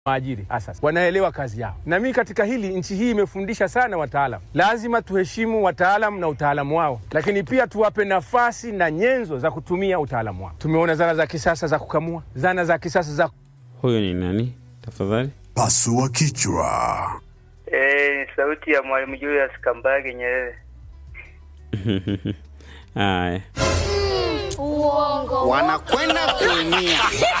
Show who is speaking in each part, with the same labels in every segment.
Speaker 1: waajiri asasi wanaelewa kazi yao, na mimi katika hili, nchi hii imefundisha sana wataalam. Lazima tuheshimu wataalam na utaalamu wao, lakini pia tuwape nafasi na nyenzo za kutumia utaalamu wao. Tumeona zana za kisasa za kukamua, zana za kisasa za
Speaker 2: Huyo ni nani tafadhali?
Speaker 3: Pasua kichwa.
Speaker 4: Eh, ni sauti ya Mwalimu Julius Kambarage Nyerere.
Speaker 2: Haya,
Speaker 5: wanakwenda kuumia.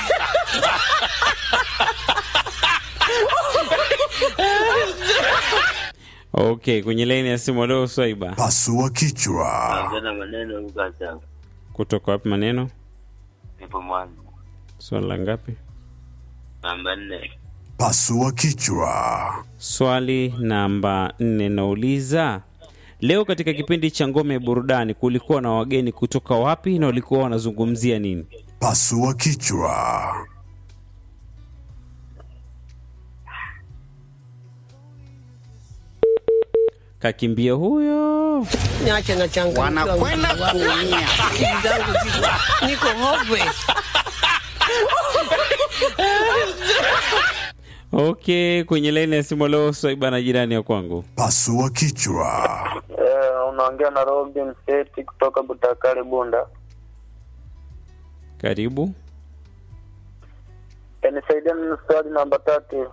Speaker 2: okay, kwenye laini ya simu leo Swaiba,
Speaker 3: Pasua kichwa.
Speaker 6: Tena maneno Lucas yangu.
Speaker 2: kutoka wapi maneno?
Speaker 6: Nipo mwanzo.
Speaker 2: Swali la ngapi?
Speaker 6: Namba nne.
Speaker 3: Pasua kichwa.
Speaker 2: Swali namba nne nauliza leo katika kipindi cha ngome ya burudani kulikuwa na wageni kutoka wapi na walikuwa wanazungumzia nini?
Speaker 3: Pasua kichwa.
Speaker 2: Kakimbia huyo.
Speaker 7: Niache na changamoto.
Speaker 5: Wanakwenda kuumia.
Speaker 7: Akili zangu ziko niko hopeless.
Speaker 2: Okay, kwenye laini ya simu leo Swaiba na jirani ya kwangu.
Speaker 3: Pasua kichwa.
Speaker 4: Eh, unaongea na Robin Seti kutoka Butakale Bunda.
Speaker 2: Karibu.
Speaker 4: Eh, nisaidie na swali namba tatu.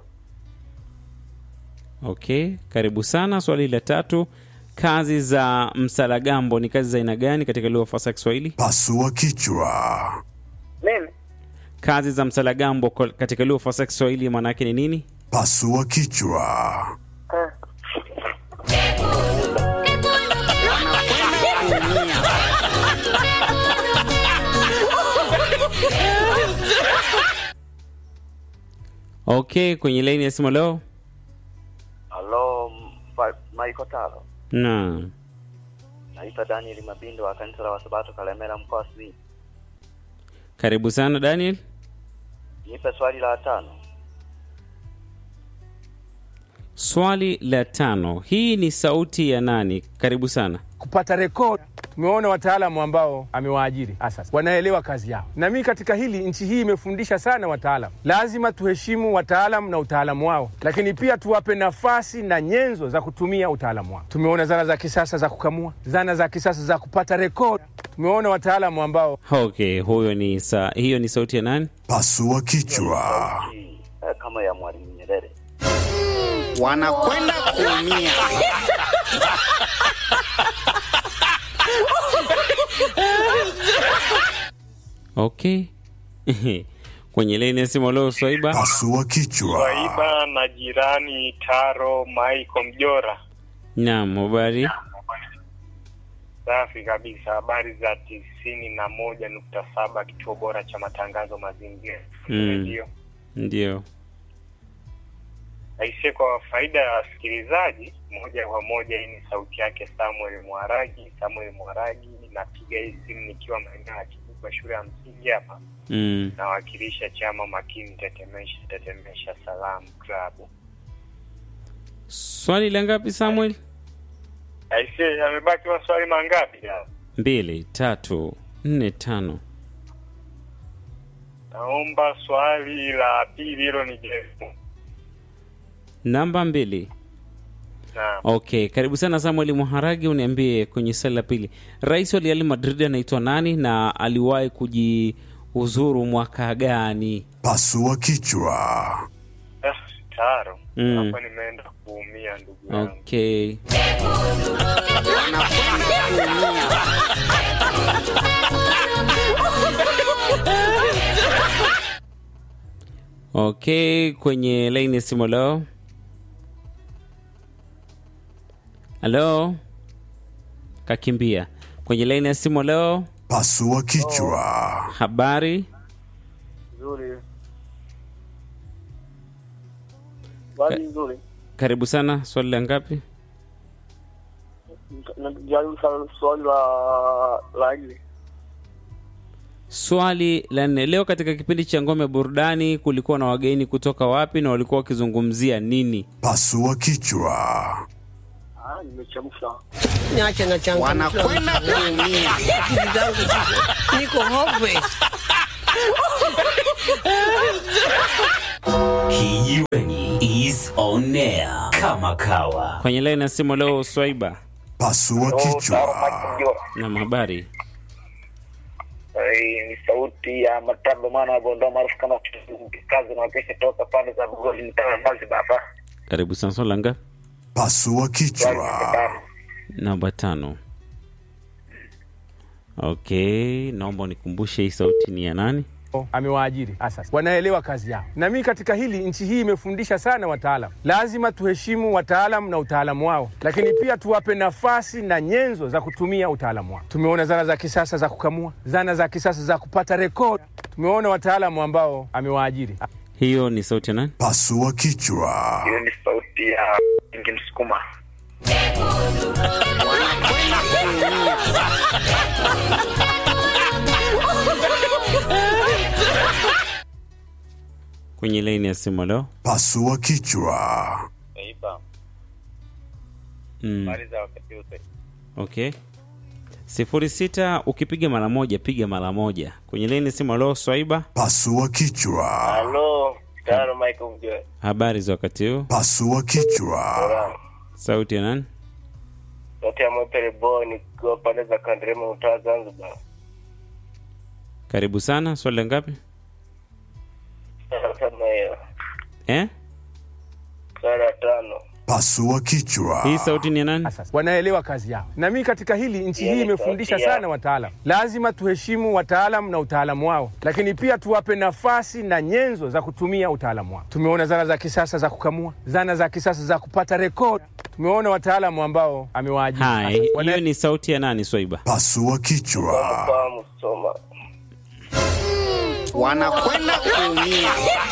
Speaker 2: Okay, karibu sana. Swali la tatu, kazi za msalagambo ni kazi za aina gani katika lugha fasaha ya Kiswahili?
Speaker 3: Pasua kichwa.
Speaker 4: Mimi
Speaker 2: Kazi za msalagambo kwa- katika lugha fasaha ya Kiswahili maana yake ni nini?
Speaker 3: Pasua kichwa.
Speaker 4: eh,
Speaker 2: Okay, kwenye laini ya simu leo.
Speaker 8: Halo, Michael Taro.
Speaker 2: Naam.
Speaker 8: Naitwa Daniel Mabindo wa kanisa la Wasabato Kalemera mkoa wa Simiyu.
Speaker 2: Karibu sana Daniel.
Speaker 8: Nipe swali la tano.
Speaker 2: Swali la tano, hii ni sauti ya nani? Karibu sana.
Speaker 1: kupata rekodi. Tumeona wataalamu ambao amewaajiri asasi wanaelewa kazi yao, na mimi katika hili, nchi hii imefundisha sana wataalam. Lazima tuheshimu wataalam na utaalamu wao, lakini pia tuwape nafasi na nyenzo za kutumia utaalamu wao. Tumeona zana za kisasa za kukamua, zana za kisasa za kupata rekodi. Tumeona wataalamu ambao
Speaker 2: Okay, huyo ni sa, hiyo ni sauti ya nani?
Speaker 3: Pasua kichwa.
Speaker 8: Hii, eh, kama ya Mwalimu Nyerere.
Speaker 5: Wanakwenda kuumia.
Speaker 2: Okay. kwenye laini ya simu leo Swaiba.
Speaker 3: Pasua kichwa.
Speaker 9: Swaiba na jirani Taro Maiko Mjora.
Speaker 2: Naam, habari.
Speaker 9: Safi kabisa, habari za tisini na moja nukta saba kituo bora cha matangazo mazingira
Speaker 2: Mm.
Speaker 9: redio.
Speaker 2: Ndio.
Speaker 9: Aisee, kwa faida ya wasikilizaji, moja kwa moja, hii ni sauti yake Samuel Mwaragi. Samuel Mwaragi, napiga hii simu nikiwa maeneo ya Kibukwa, shule ya msingi hapa,
Speaker 2: Mm.
Speaker 9: nawakilisha chama makini tetemesha tetemesha salamu klabu.
Speaker 2: Swali la ngapi Samuel?
Speaker 9: Aisee, yamebaki maswali mangapi ya?
Speaker 2: Mbili, tatu, nne, tano.
Speaker 9: Naomba swali la pili hilo ni jaribu.
Speaker 2: Namba mbili.
Speaker 9: Naam.
Speaker 2: Okay, karibu sana Samuel Muharagi, uniambie kwenye swali la pili, rais wa Real Madrid anaitwa nani na aliwahi kujiuzuru mwaka gani?
Speaker 3: Pasua kichwa.
Speaker 9: Eh, Taro,
Speaker 2: Mm.
Speaker 9: hapa nimeenda kuumia ndugu yangu.
Speaker 2: Okay. Okay, kwenye laini ya simu leo. Halo, kakimbia kwenye laini ya simu leo.
Speaker 3: Pasua kichwa.
Speaker 2: Habari,
Speaker 4: nzuri. Swali nzuri.
Speaker 2: karibu sana. Swali la ngapi?
Speaker 4: Najaribu sana swali la la nne.
Speaker 2: Swali la nne. Leo katika kipindi cha ngome burudani kulikuwa na wageni kutoka wapi na walikuwa wakizungumzia nini?
Speaker 3: Pasua kichwa.
Speaker 4: Ah, nimechemsha.
Speaker 7: Niache na changamoto.
Speaker 5: Wanakwenda kuumia.
Speaker 7: Akili zangu ziko niko hopeless.
Speaker 10: Kijiweni is on air kama kawa.
Speaker 2: Kwenye laini ya simu leo Swaiba.
Speaker 3: Pasua kichwa.
Speaker 2: Na habari.
Speaker 9: Eh, ni sauti ya Mataba mwana wa Bondoa maarufu kama kazi na wakesha toka pande za Bugoli mtaa Zanzibar hapa.
Speaker 2: Karibu sana swali la ngapi?
Speaker 3: Pasua kichwa.
Speaker 2: Namba tano. Okay, naomba unikumbushe hii sauti ni ya nani?
Speaker 1: amewaajiri asasi wanaelewa kazi yao, na mimi katika hili, nchi hii imefundisha sana wataalam. Lazima tuheshimu wataalam na utaalamu wao, lakini pia tuwape nafasi na nyenzo za kutumia utaalamu wao. Tumeona zana za kisasa za kukamua, zana za kisasa za kupata rekodi. Tumeona wataalamu ambao amewaajiri.
Speaker 2: Hiyo ni sauti ya nani?
Speaker 3: Pasua kichwa.
Speaker 9: Hiyo ni sauti ya Ingi Msukuma.
Speaker 2: Kwenye laini ya simu leo.
Speaker 3: Pasua kichwa.
Speaker 8: Taifa,
Speaker 2: Mm.
Speaker 8: habari za wakati wote.
Speaker 2: Okay. sifuri sita ukipiga mara moja piga mara moja. Kwenye laini ya simu leo Swaiba.
Speaker 3: Pasua kichwa.
Speaker 8: Halo, tano Michael Mjoe.
Speaker 2: Habari za wakati huu.
Speaker 3: Pasua kichwa.
Speaker 2: Sauti ya nani?
Speaker 8: Sauti ya Mwepele Boy nikiwa pande za Kandrema mtaa Zanzibar.
Speaker 2: Karibu sana. Swali la ngapi?
Speaker 8: Kama hiyo.
Speaker 2: Eh?
Speaker 8: Swali la tano.
Speaker 3: Pasua kichwa.
Speaker 2: Hii sauti ni ya nani?
Speaker 1: Asasi wanaelewa kazi yao, na mimi katika hili, nchi hii imefundisha sana wataalam. Lazima tuheshimu wataalam na utaalamu wao, lakini pia tuwape nafasi na nyenzo za kutumia utaalamu wao. Tumeona zana za kisasa za kukamua, zana za kisasa za kupata rekodi. Tumeona wataalamu ambao amewaajiri.
Speaker 2: Hai,
Speaker 1: Asasi. Wana-
Speaker 2: hiyo ni sauti ya nani Swaiba?
Speaker 3: Pasua kichwa.
Speaker 8: Fahamu soma.
Speaker 5: wanakwenda kuumia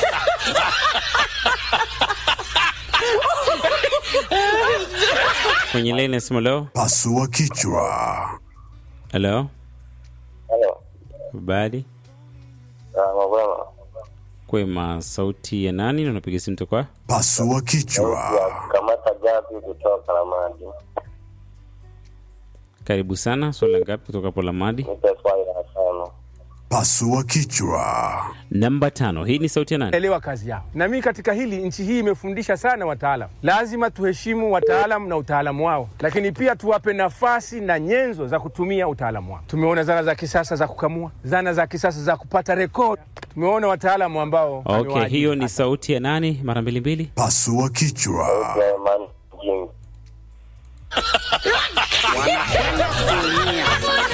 Speaker 2: Kwenye laini ya simu leo.
Speaker 3: Pasua kichwa.
Speaker 2: Hello.
Speaker 8: Halo.
Speaker 2: Habari.
Speaker 8: Ah, mabwana.
Speaker 2: Kwema, sauti ya nani na unapiga simu toka?
Speaker 3: Pasua kichwa.
Speaker 8: Kamata gapi kutoka Ramadi.
Speaker 2: Karibu sana. Swali la ngapi kutoka hapo Lamadi?
Speaker 8: Nipe swali la tano.
Speaker 3: Pasua kichwa.
Speaker 2: Namba tano. Hii ni sauti ya nani?
Speaker 1: elewa kazi yao, na mimi katika hili, nchi hii imefundisha sana wataalam. Lazima tuheshimu wataalam na utaalamu wao, lakini pia tuwape nafasi na nyenzo za kutumia utaalamu wao. Tumeona zana za kisasa za kukamua, zana za kisasa za kupata rekodi. Tumeona wataalamu ambao
Speaker 2: Okay,
Speaker 1: amewaajiri.
Speaker 2: hiyo ni sauti ya nani? Mara mbili mbili.
Speaker 3: Pasua kichwa.
Speaker 8: Ya Imani Jimmy.
Speaker 5: wanakwenda kuumia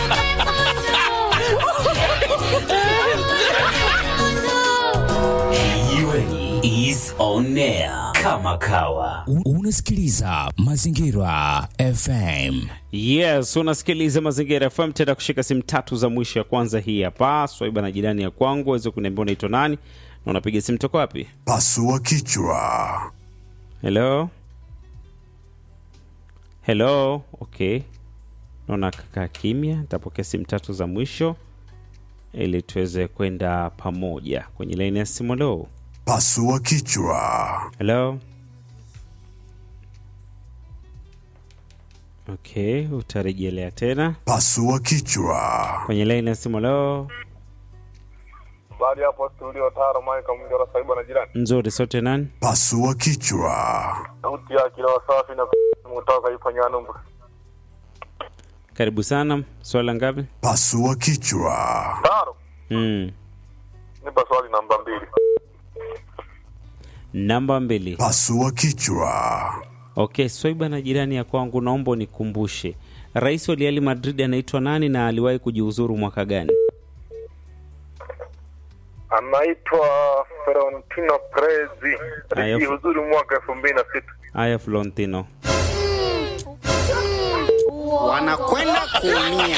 Speaker 10: Kijiweni is on air kama kawa.
Speaker 11: U- Unasikiliza Mazingira FM.
Speaker 2: Yes, unasikiliza Mazingira FM. Tenda kushika simu tatu za mwisho. Ya kwanza hii hapa, Swaiba na jirani ya kwangu, waweze kuniambia unaitwa nani na unapiga simu toka wapi?
Speaker 3: Pasua kichwa.
Speaker 2: Hello, hello. Okay, naona kakaa kimya. Nitapokea simu tatu za mwisho ili tuweze kwenda pamoja kwenye laini ya simu. Hello,
Speaker 3: Pasua kichwa.
Speaker 2: hello. Okay, utarejelea tena
Speaker 3: Pasua kichwa.
Speaker 2: kwenye laini ya simu. Hello,
Speaker 9: Bali hapo studio Taro Michael Mjora Saiba na jirani.
Speaker 2: nzuri. Sote nani?
Speaker 3: Pasua kichwa.
Speaker 9: Sauti ya kila wasafi na kutoka ifanya numba.
Speaker 2: Karibu sana. Swali la ngapi?
Speaker 3: Pasua kichwa.
Speaker 9: Taro,
Speaker 2: Mm.
Speaker 9: nipa swali namba mbili.
Speaker 2: Namba mbili.
Speaker 3: Pasua kichwa.
Speaker 2: Okay, Swaiba na jirani ya kwangu, naomba unikumbushe rais wa Real Madrid anaitwa nani na aliwahi kujiuzuru mwaka gani?
Speaker 9: Anaitwa Florentino Perez.
Speaker 2: Aya,
Speaker 9: Alijihuzuru mwaka elfu mbili na sita.
Speaker 2: Aya, Florentino.
Speaker 5: wanakwenda kuumia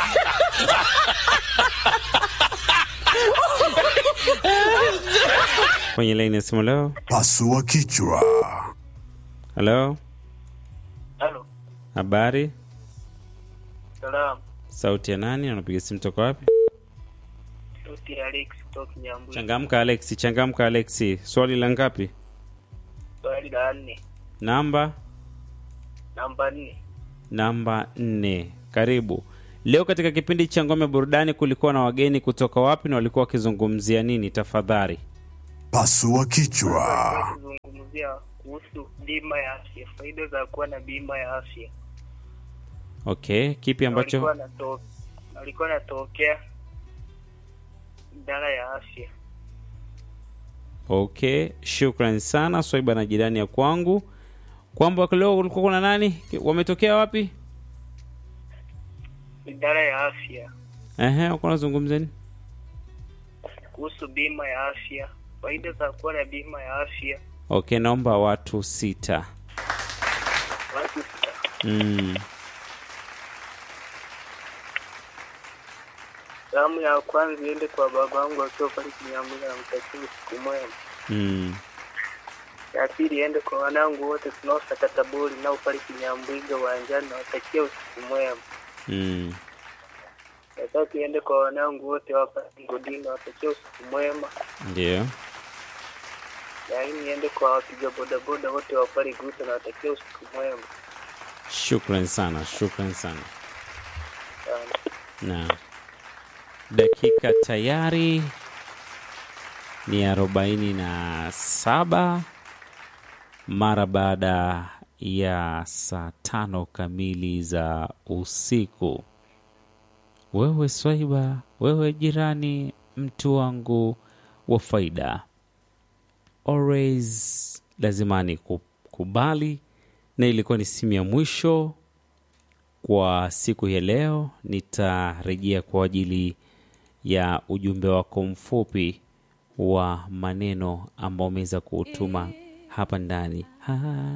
Speaker 2: Kwenye laini ya simu leo.
Speaker 3: Pasua kichwa.
Speaker 2: Halo,
Speaker 8: Halo.
Speaker 2: habari?
Speaker 8: Salam.
Speaker 2: Sauti ya nani? Anapiga simu toka wapi?
Speaker 8: Sauti ya Alex kutoka Nyambui.
Speaker 2: Changamka Alexi, changamka Alexi. Swali la ngapi?
Speaker 8: Swali la nne.
Speaker 2: Namba
Speaker 8: Namba nne.
Speaker 2: namba nne. Karibu. Leo katika kipindi cha Ngome Burudani kulikuwa na wageni kutoka wapi na walikuwa wakizungumzia nini? Tafadhali.
Speaker 3: Pasua kichwa.
Speaker 9: kuzungumzia kuhusu bima ya afya, faida za kuwa na bima ya afya.
Speaker 2: Okay, kipi ambacho
Speaker 9: Alikuwa anato- alikuwa anatokea idara ya afya.
Speaker 2: Okay, shukran sana Swaiba na jirani ya kwangu, kwamba leo kulikuwa kuna nani wametokea wapi?
Speaker 9: Idara ya afya
Speaker 2: Ehe, uko unazungumza nini?
Speaker 9: kuhusu bima ya afya, faida za kuwa na bima ya afya.
Speaker 2: Okay, naomba watu sita.
Speaker 9: Watu sita.
Speaker 2: Mm.
Speaker 9: Salamu ya kwanza iende kwa babangu akiwa pale Kinyamwezi, namtakia usiku mwema.
Speaker 2: Mm.
Speaker 9: Ya pili iende kwa wanangu wote tunaosakata boli nao pale Kinyambwiga uwanjani, nawatakia usiku mwema.
Speaker 2: Mm.
Speaker 9: Ya tatu iende kwa wanangu wote wapa Ngodini, nawatakia usiku mwema.
Speaker 2: Ndio.
Speaker 9: Ya nne iende kwa wapiga bodaboda wote wa pale Guta, nawatakia usiku mwema.
Speaker 2: Shukran sana, shukran sana.
Speaker 9: Sana.
Speaker 2: Na dakika tayari ni arobaini na saba mara baada ya saa tano kamili za usiku. Wewe Swaiba, wewe jirani, mtu wangu wa faida, always lazima nikubali, na ilikuwa ni simu ya mwisho kwa siku ya leo. Nitarejea kwa ajili ya ujumbe wako mfupi wa maneno ambao umeweza kuutuma hapa ndani. Ha.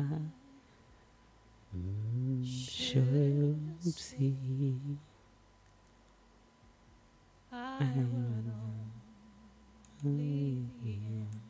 Speaker 2: Mm, Shamsi. Mm.